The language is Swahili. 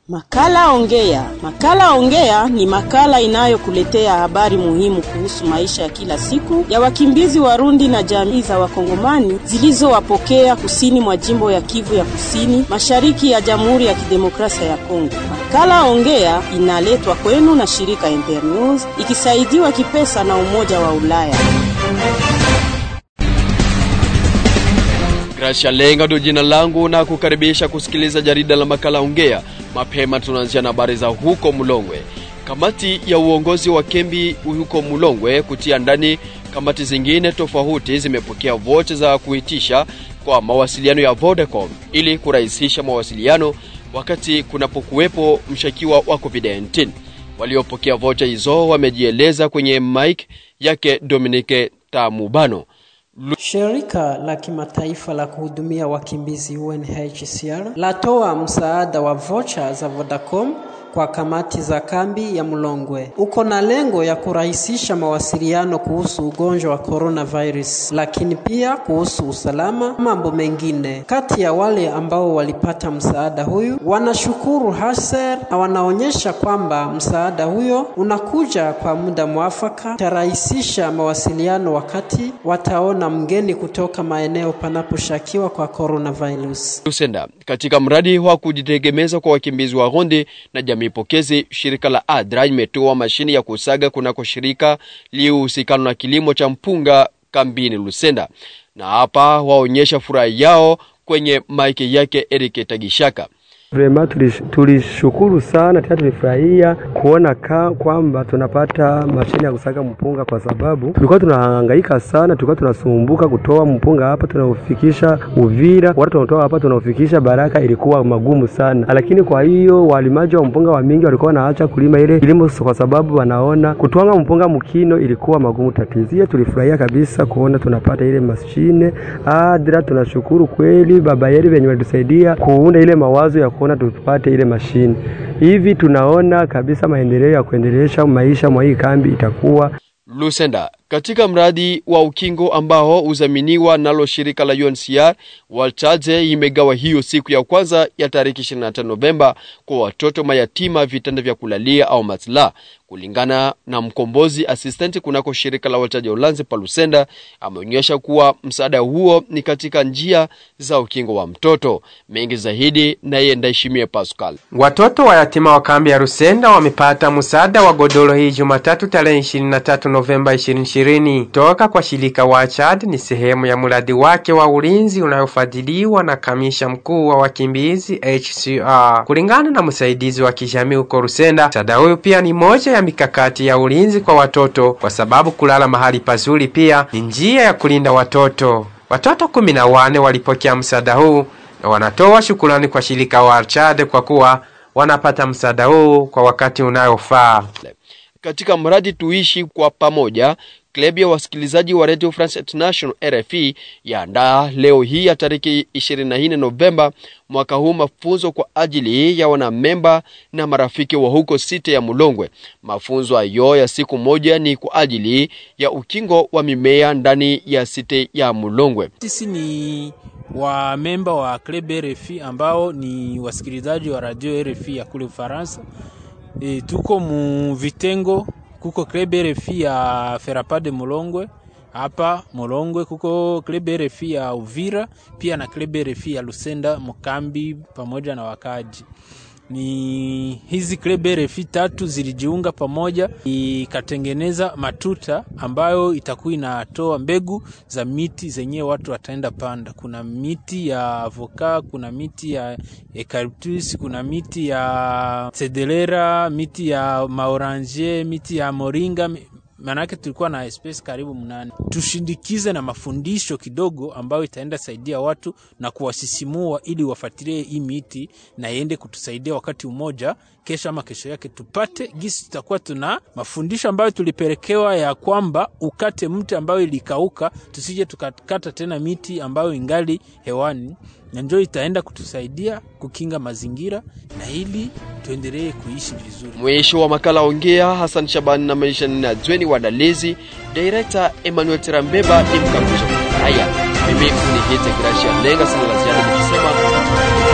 Makala Ongea. Makala Ongea ni makala inayokuletea habari muhimu kuhusu maisha ya kila siku ya wakimbizi Warundi na jamii za Wakongomani zilizowapokea kusini mwa jimbo ya Kivu ya Kusini, mashariki ya Jamhuri ya Kidemokrasia ya Kongo. Makala Ongea inaletwa kwenu na shirika Internews ikisaidiwa kipesa na Umoja wa Ulaya. Gracia Lenga ndio jina langu na kukaribisha kusikiliza jarida la makala Ongea. Mapema tunaanzia na habari za huko Mulongwe. Kamati ya uongozi wa kembi huko Mulongwe kutia ndani kamati zingine tofauti zimepokea vocha za kuitisha kwa mawasiliano ya Vodacom ili kurahisisha mawasiliano wakati kunapokuwepo mshakiwa wa COVID-19. Waliopokea vocha hizo wamejieleza kwenye mic yake Dominique Tamubano. Shirika la kimataifa la kuhudumia wakimbizi UNHCR latoa msaada wa vocha za Vodacom kwa kamati za kambi ya Mlongwe. Uko na lengo ya kurahisisha mawasiliano kuhusu ugonjwa wa coronavirus, lakini pia kuhusu usalama, mambo mengine. Kati ya wale ambao walipata msaada huyu wanashukuru Haser na wanaonyesha kwamba msaada huyo unakuja kwa muda mwafaka, tarahisisha mawasiliano wakati wataona mgeni kutoka maeneo panaposhakiwa kwa coronavirus. Lusenda katika mradi wa kujitegemeza kwa wakimbizi wa Rundi na jamii pokezi, shirika la ADRA imetoa mashine ya kusaga kunako shirika liyohusikana na kilimo cha mpunga kambini Lusenda, na hapa waonyesha furaha yao kwenye maiki yake Eric Tagishaka. Vrema tulishukuru sana tena tulifurahia kuona ka, kwamba tunapata mashine ya kusaga mpunga, kwa sababu tulikuwa tunahangaika sana, tulikuwa tunasumbuka kutoa mpunga hapa tunaufikisha Uvira, watu tunatoa hapa tunaufikisha Baraka, ilikuwa magumu sana. Lakini kwa hiyo walimaji wa mpunga wa mingi walikuwa wanaacha kulima ile kilimo kwa sababu wanaona kutwanga mpunga mkino ilikuwa magumu tatizo. Tulifurahia kabisa kuona tunapata ile mashine ADRA. Tunashukuru kweli baba yeri venye walitusaidia kuunda ile mawazo ya kuona tupate ile mashine hivi. Tunaona kabisa maendeleo ya kuendelesha maisha mwa hii kambi itakuwa Lusenda katika mradi wa ukingo ambao uzaminiwa nalo shirika la UNHCR Walchaje imegawa hiyo siku ya kwanza ya tariki 25 Novemba kwa watoto mayatima vitanda vya kulalia au matla. Kulingana na mkombozi assistant kunako shirika la Walchaje Ulanzi Palusenda, ameonyesha kuwa msaada huo ni katika njia za ukingo wa mtoto. Mengi zaidi naye Ndaishimie Pascal. Watoto wa yatima wa kambi ya Rusenda wamepata msaada wa godoro hii Jumatatu tarehe 23 Novemba 2020 toka kwa shirika wa Chad. Ni sehemu ya mradi wake wa ulinzi unayofadhiliwa na kamisha mkuu wa wakimbizi HCR. Kulingana na msaidizi wa kijamii huko Rusenda, msaada huyu pia ni moja ya mikakati ya ulinzi kwa watoto, kwa sababu kulala mahali pazuri pia ni njia ya kulinda watoto. Watoto kumi na wane walipokea msaada huu na wanatoa shukurani kwa shirika wa Chad kwa kuwa wanapata msaada huu kwa wakati unayofaa. Katika mradi tuishi kwa pamoja, klabu ya wasikilizaji wa Radio France International RFI yaandaa leo hii ya tariki 24 Novemba mwaka huu mafunzo kwa ajili ya wanamemba na marafiki wa huko site ya Mulongwe. Mafunzo hayo ya siku moja ni kwa ajili ya ukingo wa mimea ndani ya site ya Mulongwe. Sisi ni wa memba wa club RFI ambao ni wasikilizaji wa radio RFI ya kule Ufaransa. E, tuko mu vitengo kuko club RFI ya Ferapade Mulongwe hapa Mulongwe, kuko club RFI ya Uvira pia na club RFI ya Lusenda Mukambi pamoja na wakaji. Ni hizi club RFI tatu zilijiunga pamoja ikatengeneza matuta ambayo itakuwa inatoa mbegu za miti zenye watu wataenda panda. Kuna miti ya avoka, kuna miti ya eucalyptus, kuna miti ya cederera, miti ya maorange, miti ya moringa maanake tulikuwa na space karibu mnane. Tushindikize na mafundisho kidogo ambayo itaenda saidia watu na kuwasisimua ili wafuatilie hii miti na iende kutusaidia wakati mmoja kesho ama kesho yake tupate gisi, tutakuwa tuna mafundisho ambayo tulipelekewa ya kwamba ukate mti ambayo ilikauka, tusije tukakata tena miti ambayo ingali hewani, na ndio itaenda kutusaidia kukinga mazingira na ili tuendelee kuishi vizuri. Mwisho wa makala Ongea, Hassan Shabani na maisha na Zweni Wadalizi, Director Emmanuel Terambeba ni mkamilisha haya. Mimi ni Hite Gracia Lenga, sina la ziada nikisema